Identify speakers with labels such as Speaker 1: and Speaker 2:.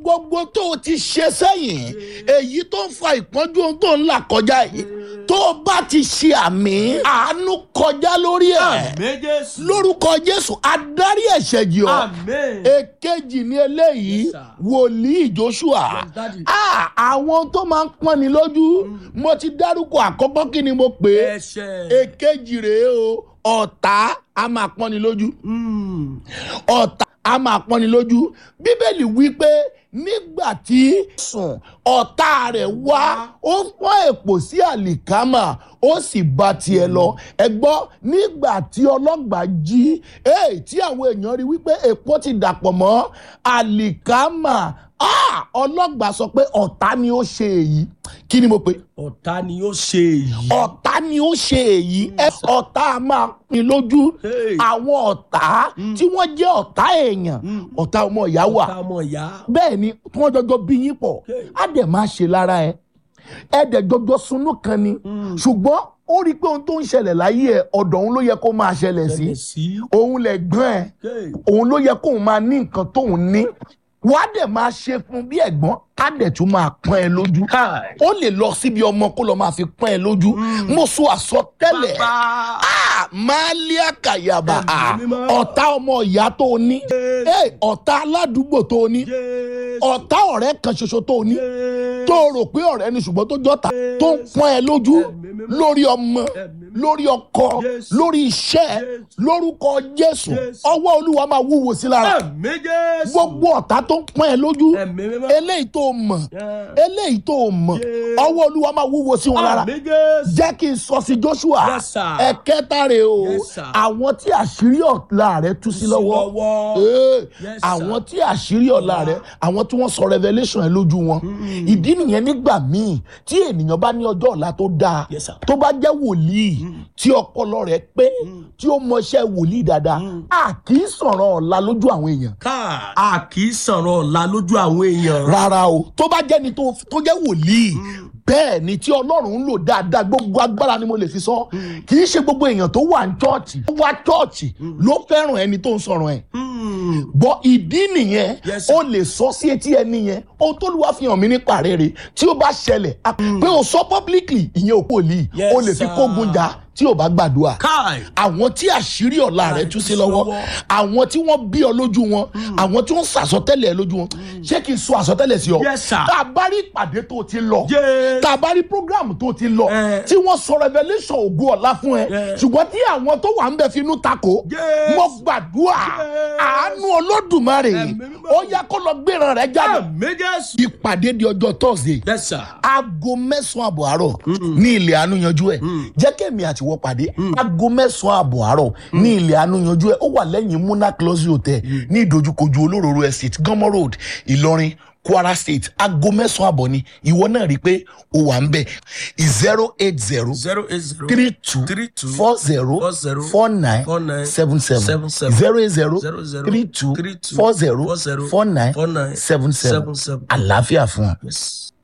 Speaker 1: gbogbo tó o ti ṣe sẹ́yìn èyí tó ń fa ìpọ́njú ohun tó ń là kọjá yìí tó o bá ti ṣe àmì àánú kọjá lórí ẹ̀
Speaker 2: àmín jésù.
Speaker 1: lórúkọ jésù adarí ẹ̀ṣẹ̀ jì ọ́
Speaker 2: àmín.
Speaker 1: èkejì ní eléyìí
Speaker 2: Yes, sir.
Speaker 1: wòlíì joshua
Speaker 2: Yes, daddy.
Speaker 1: Ah, àwọn tó máa ń pọ́n ni lójú mo ti dárúkọ àkọ́kọ́ kí ni mo pè é
Speaker 2: ẹ̀ṣẹ̀.
Speaker 1: èkejì rèé o ọ̀tá a máa pọ́n ni lójú
Speaker 2: Mm.
Speaker 1: ọ̀tá a máa pọ́n ni lójú bíbélì wí pé nígbà tí sùn ọ̀tá rẹ̀ wá ó pọ́n èpò sí àlìkámà ó sì bá tiẹ̀ lọ ẹ gbọ́ nígbà tí ọlọ́gbàá jí èè tí àwọn èèyàn rí wípé èpò ti dàpọ̀ mọ́ àlìkámà Ah, ọlọ́gbàá sọ pé ọ̀tá ni ó ṣe èyí kí ni mo pè é
Speaker 2: ọ̀tá ni ó ṣe èyí.
Speaker 1: ọ̀tá ni ó ṣe èyí ẹ ọ̀tá a máa pin lójú
Speaker 2: Hey.
Speaker 1: àwọn ọ̀tá tí wọ́n jẹ́ ọ̀tá èèyàn ọ̀tá ọmọ ìyá wà
Speaker 2: ọ̀tá ọmọ ìyá.
Speaker 1: bẹ́ẹ̀ ni tí wọ́n jọjọ bí yín pọ̀
Speaker 2: Hey.
Speaker 1: á dẹ̀ máa ṣe lára ẹ ẹ dẹ̀ jọjọ sunú kan ni ṣùgbọ́n ó rí i pé ohun tó ń ṣẹlẹ̀ láyé ẹ ọ̀dọ̀ òun ló yẹ kó máa ṣẹlẹ̀ sí
Speaker 2: ṣẹlẹ̀ sí.
Speaker 1: òun lẹ̀ gbọ́n ẹ
Speaker 2: Hey.
Speaker 1: òun ló yẹ kóun máa ní nǹkan tóun ní wàá dẹ̀ máa ṣe fún bí ẹ̀gbọ́n á dẹ̀ tún máa pọ́n ẹ lójú
Speaker 2: Káì.
Speaker 1: ó lè lọ síbi ọmọ kó lọ máa fi pọ́n ẹ lójú mo sọ àsọtẹ́lẹ̀
Speaker 2: bàbá.
Speaker 1: Ah, máàlíà kàyàbà
Speaker 2: Ẹ̀mí
Speaker 1: Ah,
Speaker 2: mímọ́.
Speaker 1: ọ̀tá ọmọ ìyá tó o ní Eh, ọ̀tá aládùúgbò tó o ní
Speaker 2: jésù.
Speaker 1: ọ̀tá ọ̀rẹ́ kan ṣoṣo tó o ní
Speaker 2: Jésù.
Speaker 1: tó o rò pé ọ̀rẹ́ ni ṣùgbọ́n tó jọ́ta tó ń pọ́n ẹ lójú
Speaker 2: Ẹ̀mí mímọ́.
Speaker 1: lórí ọmọ
Speaker 2: Ẹ̀mí mímọ́.
Speaker 1: lórí ọkọ
Speaker 2: Jésù.
Speaker 1: lórí iṣẹ́
Speaker 2: Jésù.
Speaker 1: lórúkọ jésù
Speaker 2: Jésù.
Speaker 1: ọwọ́ olúwa máa wúwo sí lára
Speaker 2: àmín jésù.
Speaker 1: gbogbo ọ̀tá tó ń pọ́n ẹ lójú
Speaker 2: ẹ̀mí mímọ́.
Speaker 1: eléyìí tó o mọ̀
Speaker 2: Yeah.
Speaker 1: eléyìí tó o mọ̀
Speaker 2: Jésù.
Speaker 1: ọwọ́ olúwa máa wúwo sí wọn lára
Speaker 2: àmín jésù.
Speaker 1: jẹ́ kí n sọ sí joshua
Speaker 2: Yes, sir.
Speaker 1: ẹ̀kẹta rè o
Speaker 2: Yes, sir.
Speaker 1: àwọn tí àṣírí ọ̀la rẹ̀ tú sí lọ́wọ́
Speaker 2: lọ́wọ́.
Speaker 1: Ee,
Speaker 2: Yes, sir.
Speaker 1: àwọn tí àṣírí ọ̀la rẹ̀ àwọn tí wọ́n sọ revelation ẹ̀ lójú wọn ìdí nìyẹn nígbà míì tí ènìyàn bá ní ọjọ́ ọ̀la tó dáa
Speaker 2: Yes, sir.
Speaker 1: tó bá jẹ́ wòlíì tí ọpọlọ rẹ̀ pé tí ó mọṣẹ́ wòlíì dáadáa a kì í sọ̀rọ̀ ọ̀la lójú àwọn èèyàn
Speaker 2: káà. a kì í sọ̀rọ̀ ọ̀la lójú àwọn èèyàn.
Speaker 1: rárá o tó bá jẹ́ni tó tó jẹ́ wòlíì bẹ́ẹ̀ ni tí ọlọ́run ń lò dáadáa gbogbo agbára ni mo lè fi sọ kì í ṣe gbogbo èèyàn tó wà ní chọ́ọ̀chì tó wá chọ́ọ̀chì ló fẹ́ràn ẹni tó ń sọ̀rọ̀ ẹ̀
Speaker 2: Mm.
Speaker 1: bọ́ ìdí nìyẹn
Speaker 2: Yes, sir.
Speaker 1: o lè sọ sí etí ẹni yẹn ohun tó lù wá fi hàn mí nípa rere tí ó bá ṣẹlẹ̀ a- pé o sọ publicly ìyẹn ò kò lì
Speaker 2: Yes,
Speaker 1: o lè fi
Speaker 2: sir.
Speaker 1: kógun jà tí o bá gbàdúrà
Speaker 2: káì.
Speaker 1: àwọn tí àṣírí ọ̀la rẹ̀ tú sí lọ́wọ́
Speaker 2: lọ́wọ́.
Speaker 1: àwọn tí wọ́n bí ọ lójú wọn àwọn tí wọ́n sàsọtẹ́lẹ̀ lójú wọn ṣé kí n sọ àsọtẹ́lẹ̀ sí ọ
Speaker 2: Yes, sir.
Speaker 1: tá a bá rí ìpàdé tó ti lọ
Speaker 2: Yes.
Speaker 1: tá a bá rí program tó ti lọ
Speaker 2: Eh.
Speaker 1: tí wọ́n sọ revelation ògo ọ̀la fún ẹ
Speaker 2: Yes.
Speaker 1: ṣùgbọ́n tí àwọn tó wà ń bẹ finú takò
Speaker 2: Yes.
Speaker 1: mo gbàdúrà
Speaker 2: Yes.
Speaker 1: àánú olódùmarè
Speaker 2: Ẹ̀mí mímọ́.
Speaker 1: ó yẹ kó lọ gbéra rẹ jáde
Speaker 2: àmín jésù.
Speaker 1: ìpàdé di ọjọ́ thursday
Speaker 2: yes sir.
Speaker 1: aago mẹ́sàn-án àbọ̀ àárọ̀ ní ilẹ̀ àánú yanjú ẹ̀ jẹ́ kémi àtiwọ́ pàdé aago mẹ́sàn-án àbọ̀ àárọ̀ ní ilẹ̀ àánú yanjú ẹ̀ ó wà lẹ́yìn muna close hotel ní ìdojúkojú olóróró estate gánmọ́ road ìlọrin kwara state aago mẹ́sàn-án àbọ̀ ni ìwọ náà rí i pé o wà ń bẹ̀ zero eight zero
Speaker 2: zero eight zero.
Speaker 1: three two
Speaker 2: Three two
Speaker 1: four zero
Speaker 2: four zero
Speaker 1: four nine
Speaker 2: four nine
Speaker 1: seven seven
Speaker 2: seven seven
Speaker 1: zero eight zero
Speaker 2: zero zero
Speaker 1: three two
Speaker 2: three two
Speaker 1: four zero
Speaker 2: four zero
Speaker 1: four nine
Speaker 2: four nine
Speaker 1: seven seven
Speaker 2: seven seven.
Speaker 1: àlàáfíà fún ọ.
Speaker 2: yes.